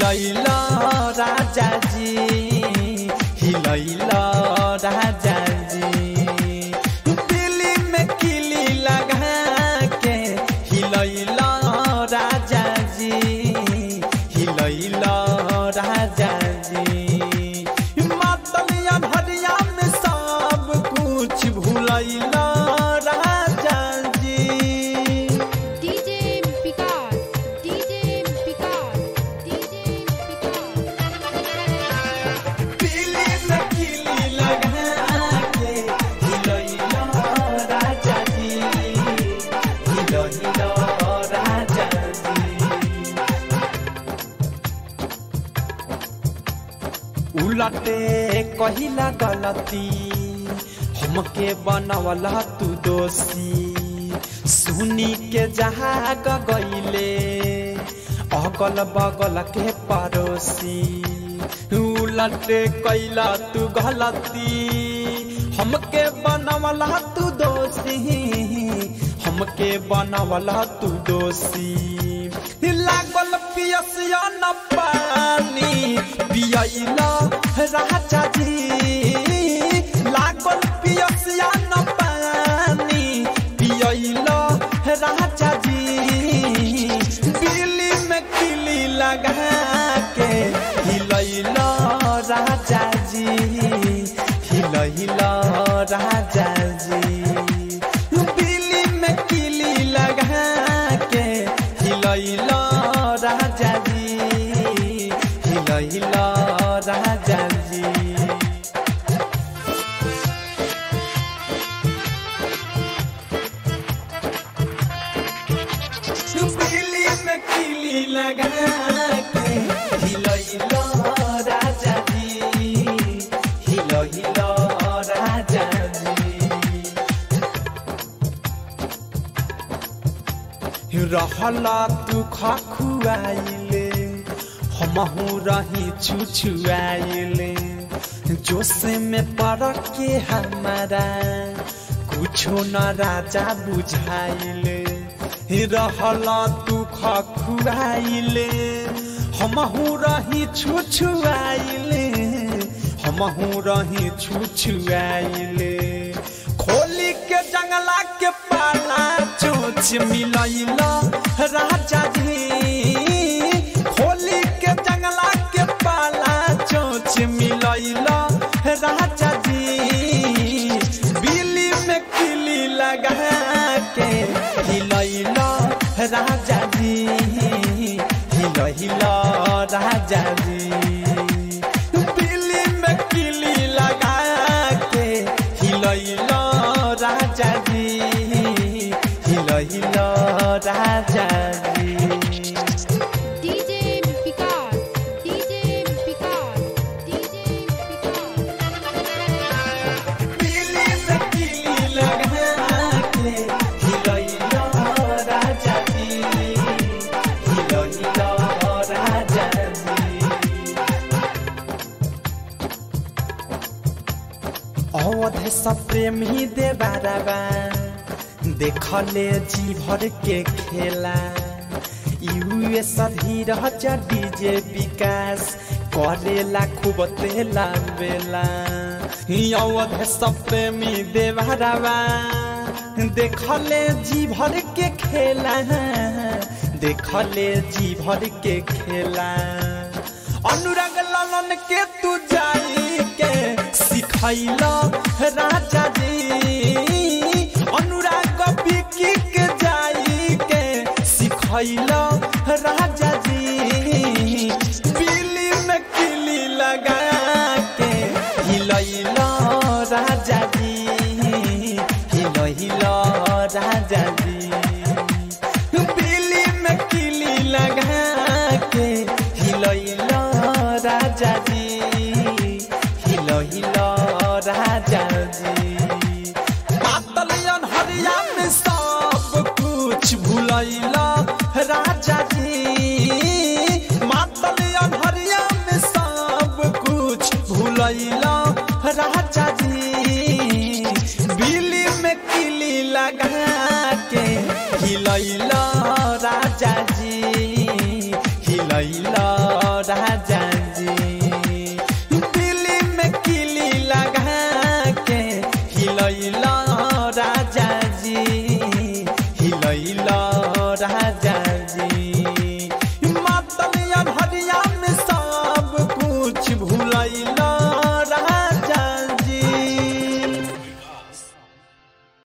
हिलैला राजा जी हिलैला राजा जी दिल्ली में किली लगा के हिलैला राजा जी हिलैला राजा जी मातलिया भरिया में सब कुछ भूलैला राजा जी DJ Picard, DJ Picard, DJ Picard. Delhi में किली लगा के हिलैला राजा जी हिलैला राजा जी उलटे कहिला गलती हमके बनवला तू दोषी सुनी के जहाँ गईले अगल बगल के पड़ोसी उलटे कैला तू गलती हमके बनवला तू दोषी हमके बनवला तू दोषी लागल पियसिया न पानी पियला राजा जी लागल पियसिया न पानी पियला राजा जी बिल्ली में किली लगा के हिलैला राजा जी हिलैला राजा जी बिल्ली में किली लगा के हिलैला राजा जी हिलैला राजा जी बिल्ली में किली लगा के हिलैला राजा जी हिलैला राजा जी रहला तू खखुआइले हमहू रही छुछुआइले जोश में पड़ के हमारा कुछो न राजा बुझाइले रहला तू खखुआइले हमहू रही छुछुआइले हमहू रही छुछुआइले खोली के जंगला के पाला चोच मिलैला राजा जी खोली के जंगला के पाला चोच मिलैला राजा जी बिल्ली में किली लगा के हिलैला राजा जी हिलैला राजा जी बिल्ली में किली लगा के हिलैला राजा जी हिलैला राजा जी DJ Picard, DJ Picard, DJ Picard. Delhi में किली लगा के हिलैला राजा जी हिलैला राजा जी अवध सब प्रेमी देवाराबा देखले जी भर के खेला यूएस धीरह डीजे विकास करेला खूब तेला बेला अवध सब प्रेमी देवाराबा देखले जी भर के खेला देखले जी भर के खेला अनुराग लालन के तू जाई के सिखैला राजा जी अनुराग बिकी के जाई के सिखैला राजा जी बिल्ली में किली लगा के हिलैला राजा जी हिलैला राजा जी बिल्ली में किली लगा के हिलैला राजा जी हिलैला राजा जी पातलियन हरिया में सब कुछ भूलैला राजा जी मातलियन हरिया में सब कुछ भूलैला राजा जी बिल्ली में किली लगा के हिलैला राजा जी हिलैला